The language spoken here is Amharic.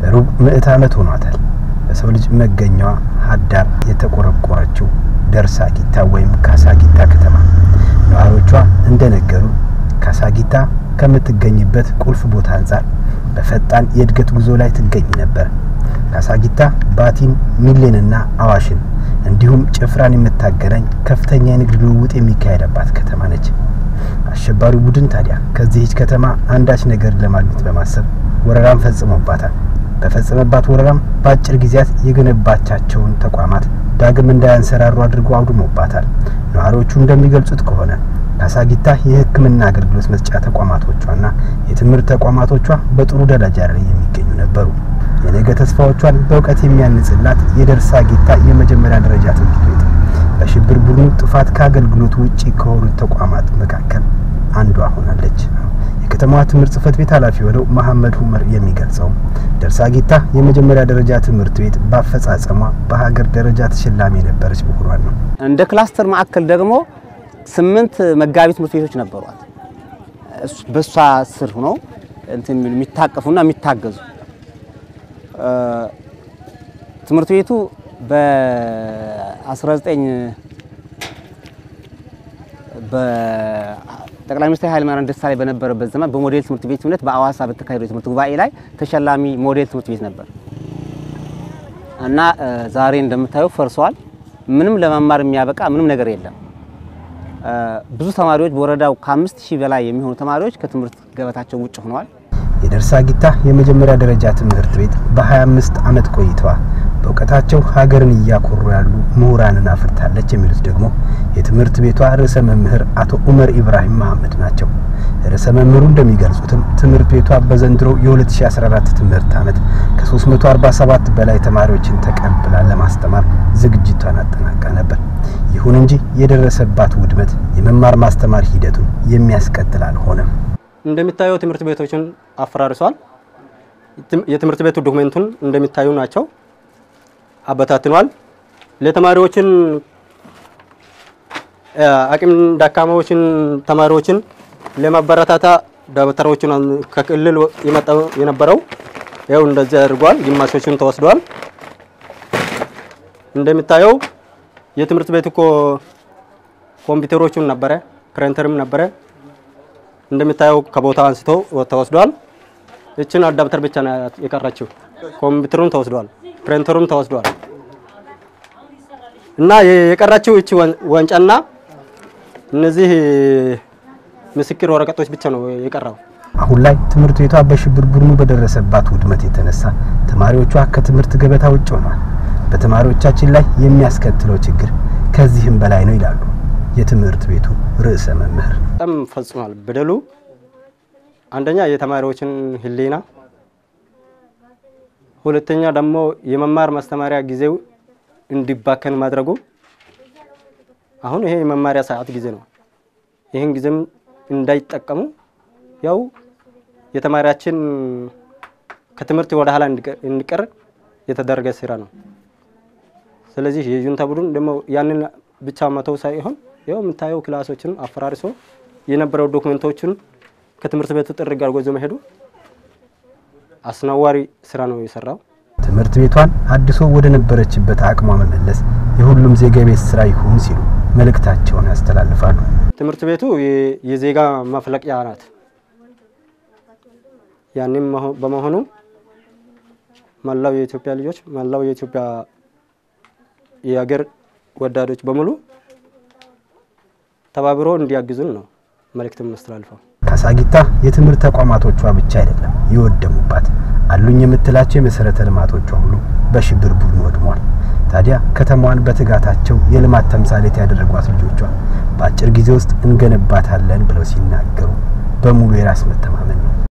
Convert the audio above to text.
ሩብ ምዕት ዓመት ሆኗታል። በሰው ልጅ መገኛዋ ሀዳር የተቆረቆረችው ደርሳጊታ ወይም ካሳጊታ ከተማ ነዋሪዎቿ እንደነገሩ ካሳጊታ ከምትገኝበት ቁልፍ ቦታ አንጻር በፈጣን የእድገት ጉዞ ላይ ትገኝ ነበር። ካሳጊታ ባቲን፣ ሚሌንና አዋሽን እንዲሁም ጭፍራን የምታገናኝ ከፍተኛ የንግድ ልውውጥ የሚካሄድባት ከተማ ነች። አሸባሪው ቡድን ታዲያ ከዚህች ከተማ አንዳች ነገር ለማግኘት በማሰብ ወረራም ፈጽሞባታል። በፈጸመባት ወረራም በአጭር ጊዜያት የገነባቻቸውን ተቋማት ዳግም እንዳያንሰራሩ አድርጎ አውድሞባታል። ነዋሪዎቹ እንደሚገልጹት ከሆነ ካሳጊታ የሕክምና አገልግሎት መስጫ ተቋማቶቿና የትምህርት ተቋማቶቿ በጥሩ ደረጃ ላይ የሚገኙ ነበሩ። የነገ ተስፋዎቿን በእውቀት የሚያንጽላት የደርሳጊታ የመጀመሪያ ደረጃ ትምህርት ቤት በሽብር ቡድኑ ጥፋት ከአገልግሎት ውጪ ከሆኑት ተቋማት መካከል አንዷ ሆናለች። የከተማዋ ትምህርት ጽህፈት ቤት ኃላፊ የሆነው መሐመድ ሁመር የሚገልጸው ደርሳጊታ የመጀመሪያ ደረጃ ትምህርት ቤት በአፈጻጸሟ በሀገር ደረጃ ተሸላሚ የነበረች መሆኗን ነው። እንደ ክላስተር ማዕከል ደግሞ ስምንት መጋቢ ትምህርት ቤቶች ነበሯት። በእሷ ስር ሆነው እንትን የሚታቀፉና የሚታገዙ ትምህርት ቤቱ በ19 በጠቅላይ ሚኒስትር ኃይለማርያም ደሳለኝ በነበረበት ዘመን በሞዴል ትምህርት ቤትነት በአዋሳ በተካሄደው የትምህርት ጉባኤ ላይ ተሸላሚ ሞዴል ትምህርት ቤት ነበር እና ዛሬ እንደምታየው ፈርሷል። ምንም ለመማር የሚያበቃ ምንም ነገር የለም። ብዙ ተማሪዎች በወረዳው ከአምስት ሺህ በላይ የሚሆኑ ተማሪዎች ከትምህርት ገበታቸው ውጭ ሆነዋል። የደርሳጊታ የመጀመሪያ ደረጃ ትምህርት ቤት በ25 ዓመት ቆይተዋ በእውቀታቸው ሀገርን እያኮሩ ያሉ ምሁራንን አፍርታለች የሚሉት ደግሞ የትምህርት ቤቷ ርዕሰ መምህር አቶ ኡመር ኢብራሂም መሐመድ ናቸው። ርዕሰ መምህሩ እንደሚገልጹትም ትምህርት ቤቷ በዘንድሮ የ2014 ትምህርት ዓመት ከ347 በላይ ተማሪዎችን ተቀብላ ለማስተማር ዝግጅቷን አጠናቃ ነበር። ይሁን እንጂ የደረሰባት ውድመት የመማር ማስተማር ሂደቱን የሚያስቀጥል አልሆነም። እንደሚታየው ትምህርት ቤቶችን አፈራርሷል። የትምህርት ቤቱ ዶክሜንቱን እንደሚታዩ ናቸው። አበታትኗል። ለተማሪዎችን አቅም ደካማዎችን ተማሪዎችን ለማበረታታ ደብተሮችን ከክልል የመጣው የነበረው ያው እንደዚህ አድርጓል። ግማሾችን ተወስዷል። እንደሚታየው የትምህርት ቤቱ እኮ ኮምፒውተሮቹን ነበረ፣ ፕሪንተርም ነበረ። እንደሚታየው ከቦታ አንስቶ ተወስዷል። እችን አዳፕተር ብቻ ነው የቀረችው። ኮምፒውተሩም ተወስዷል፣ ፕሪንተሩም ተወስዷል እና የቀረችው እቺ ዋንጫና እነዚህ ምስክር ወረቀቶች ብቻ ነው የቀረው። አሁን ላይ ትምህርት ቤቷ በሽብር ቡድኑ በደረሰባት ውድመት የተነሳ ተማሪዎቿ ከትምህርት ገበታ ውጭ ሆኗል። በተማሪዎቻችን ላይ የሚያስከትለው ችግር ከዚህም በላይ ነው ይላሉ የትምህርት ቤቱ ርዕሰ መምህር። በጣም ፈጽሟል በደሉ። አንደኛ የተማሪዎችን ሕሊና፣ ሁለተኛ ደግሞ የመማር ማስተማሪያ ጊዜው እንዲባከን ማድረጉ። አሁን ይሄ የመማሪያ ሰዓት ጊዜ ነው። ይህን ጊዜም እንዳይጠቀሙ ያው የተማሪያችን ከትምህርት ወደ ኋላ እንዲቀር የተደረገ ስራ ነው። ስለዚህ የጁንታ ቡድን ደግሞ ያንን ብቻ መተው ሳይሆን ያው የምታየው ክላሶችን አፈራርሶ የነበረው ዶክመንቶችን ከትምህርት ቤቱ ጥሪ ጋር ጎዞ መሄዱ አስነዋሪ ስራ ነው የሰራው። ትምህርት ቤቷን አድሶ ወደ ነበረችበት አቅሟ መመለስ የሁሉም ዜጋ ቤት ስራ ይሁን ሲሉ መልእክታቸውን ያስተላልፋሉ። ትምህርት ቤቱ የዜጋ ማፍለቂያ ናት። ያንም በመሆኑ መላው የኢትዮጵያ ልጆች መላው የኢትዮጵያ የሀገር ወዳዶች በሙሉ ተባብሮ እንዲያግዙን ነው መልእክትም ማስተላልፈው። ካሳጊታ የትምህርት ተቋማቶቿ ብቻ አይደለም የወደሙባት፣ አሉኝ የምትላቸው የመሰረተ ልማቶቿ ሁሉ በሽብር ቡድኑ ወድሟል። ታዲያ ከተማዋን በትጋታቸው የልማት ተምሳሌት ያደረጓት ልጆቿ በአጭር ጊዜ ውስጥ እንገነባታለን ብለው ሲናገሩ በሙሉ የራስ መተማመን ነው።